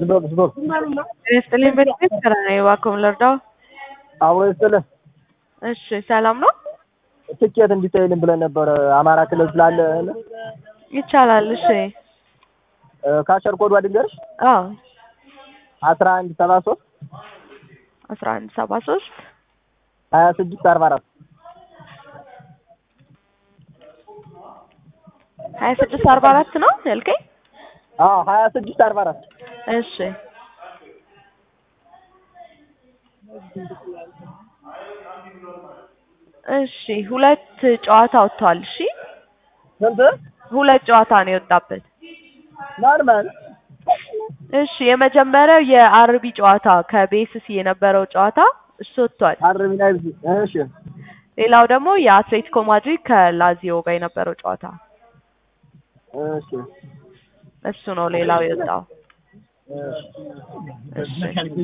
ስቶፕ ስቶፕ ይስጥልኝ በድጋሚ ስራ ነው እባክዎን ልርዳው? አብሮ ይስጥልህ። እሺ ሰላም ነው? ትኬት እንዲታይልን ብለን ነበረ አማራ ክልል ስላለ ይቻላል። እሺ ካሸር ኮዱ ልንገርሽ አዎ አስራ አንድ ሰባ ሶስት አስራ አንድ ሰባ ሶስት ሀያ ስድስት አርባ አራት ሀያ ስድስት አርባ አራት ነው ያልከኝ? አዎ ሀያ ስድስት አርባ አራት እሺ እሺ ሁለት ጨዋታ ወጥተዋል። እሺ ስንት ሁለት ጨዋታ ነው የወጣበት። ማን ማን እሺ የመጀመሪያው የአርቢ ጨዋታ ከቤስሲ የነበረው ጨዋታ እሱ ወጥቷል። አርቢ ናይብዚ እሺ ሌላው ደግሞ የአትሌቲኮ ማድሪድ ከላዚዮ ጋር የነበረው ጨዋታ እሺ እሱ ነው ሌላው የወጣው። እሺ እሺ